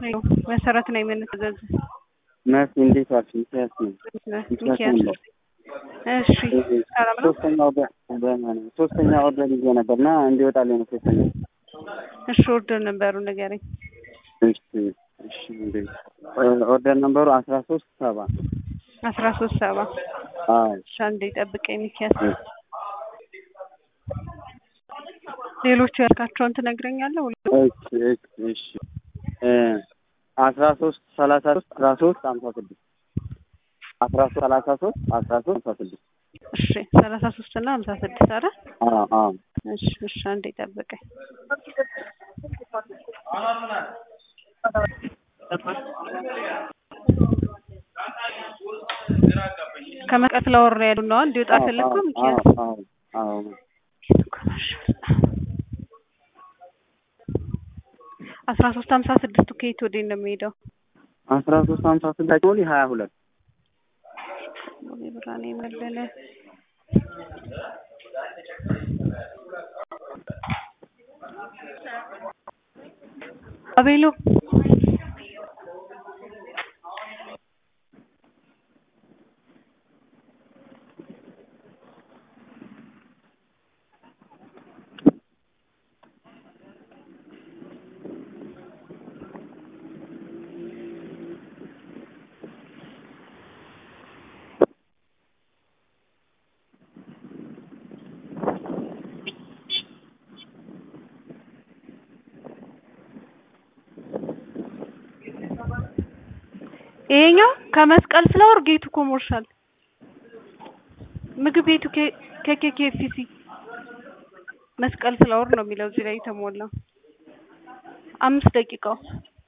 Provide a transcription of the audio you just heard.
መሰረት ነው የምንተዘዝ መሲ እንዴት ዋልሽ? ሚኪያስ ነው። ሚኪያስ እሺ ሰላም ነው። ሶስተኛ ኦርደር በማን- ሶስተኛ ኦርደር ይዤ ነበር እና እንዲወጣልኝ ነው ሶስተኛ። እሺ ኦርደር ነበሩ ንገረኝ። እሺ እሺ እንዴ ኦርደር ነምበሩ አስራ ሶስት ሰባ አስራ ሶስት ሰባ አዎ እሺ አንዴ ጠብቀኝ ሚኪያስ። ሌሎቹ ያልካቸውን ትነግረኛለህ? ሁሉ እሺ እሺ እሺ እ አስራ ሶስት ሰላሳ ሶስት አስራ ሶስት ሀምሳ ስድስት አስራ ሶስት ሰላሳ ሶስት አስራ ሶስት ሀምሳ ስድስት እሺ ሰላሳ ሶስት እና ሀምሳ ስድስት አረ አዎ አዎ እሺ እሺ አንዴ ጠብቀኝ። ከመስቀል ፍላወር ነው ያሉ ነው እንዲወጣ ፈለግኩ ሚኪያስ አዎ አዎ አስራ ሶስት ሀምሳ ስድስቱ ከየት ወዴት ነው የሚሄደው? አስራ ሶስት ሀምሳ ስድስት ሞሊ ሀያ ሁለት ሙሉ ብርሃኔ መለለ አቤሎ ይሄኛው ከመስቀል ፍላወር ጌቱ ኮመርሻል ምግብ ቤቱ ከኬኬኤፍሲ መስቀል ፍላወር ነው የሚለው እዚህ ላይ የተሞላው አምስት ደቂቃው